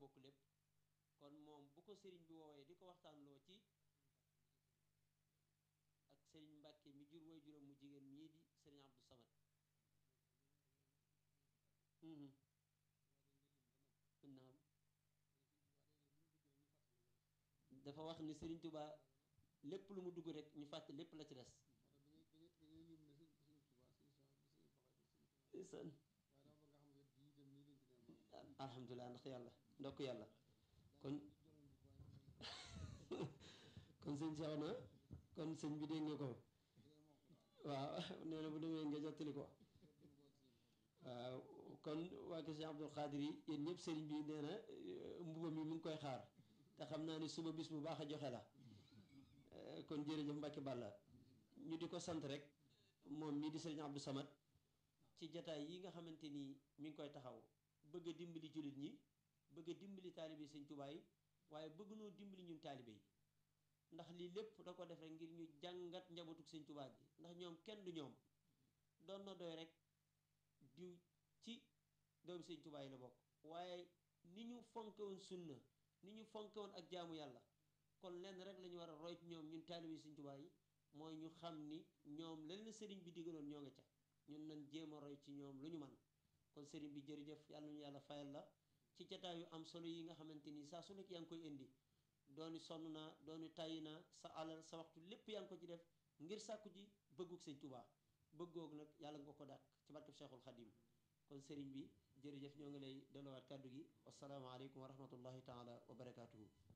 bokk lépp kon moom bu ko sëriñ bi woowee di ko waxtaanloo ci ak sëriñ Mbàkke mi jur way juróom mu jigéen mii di sëriñ Abdou Samad naam dafa wax ni sëriñ Tuubaa lépp lu mu dugg rek ñu fàtte lépp la ci des san alhamdulilah ndax yàlla ndokk yàlla kon kon sëñ Cheikh na kon sëñ bi dégg nga ko waaw nee na bu demee nga jottali ko waaw kon waa kër Cheikh Abdul Xaadir yi yéen ñëpp sëriñ bi nee na mbuba mi mu ngi koy xaar te xam naa ni suba bis bu baax a joxe la kon jërëjëf Mbacke Balla ñu di ko sant rek moom mii di sëriñ Abdou Samad ci jataay yi nga xamante ni mi ngi koy taxaw bëgg a dimbali jullit ñi bëgg a dimbali taalibe yi sëñ Tuubaa yi waaye bëgg noo dimbali ñun taalibe yi ndax lii lépp da ko def rek ngir ñu jàngat njabootug sëñ Tuubaa gi ndax ñoom kenn du ñoom doon na doy rek diw ci doomu sëñ Tuubaa yi la bokk waaye ni ñu fonke woon sunna ni ñu fonke woon ak jaamu yàlla kon lenn rek la ñu war a roy ci ñoom ñun taalibe yi sëñ Tuubaa yi mooy ñu xam ni ñoom la leen sëriñ bi digaloon ñoo nga ca ñun nañ jéem a roy ci ñoom lu ñu man kon sëriñ bi jërëjëf yàlla ñu yàlla fayal la ci jataay yu am solo yi nga xamante ni saa su nekk yaa ngi koy indi dooni sonn naa dooni tàyyi naa sa alal sa waxtu lépp yaa ngi ko ci def ngir sàkku ji bëgguk sëñ Tuubaa bëggoog nag yàlla nga ko dàq ci barkeb Cheikhul Xadim kon sëriñ bi jërëjëf ñoo ngi lay delluwaat kàddu gi wasalaamaaleykum wa rahmatullahi taala wa barakaatuhu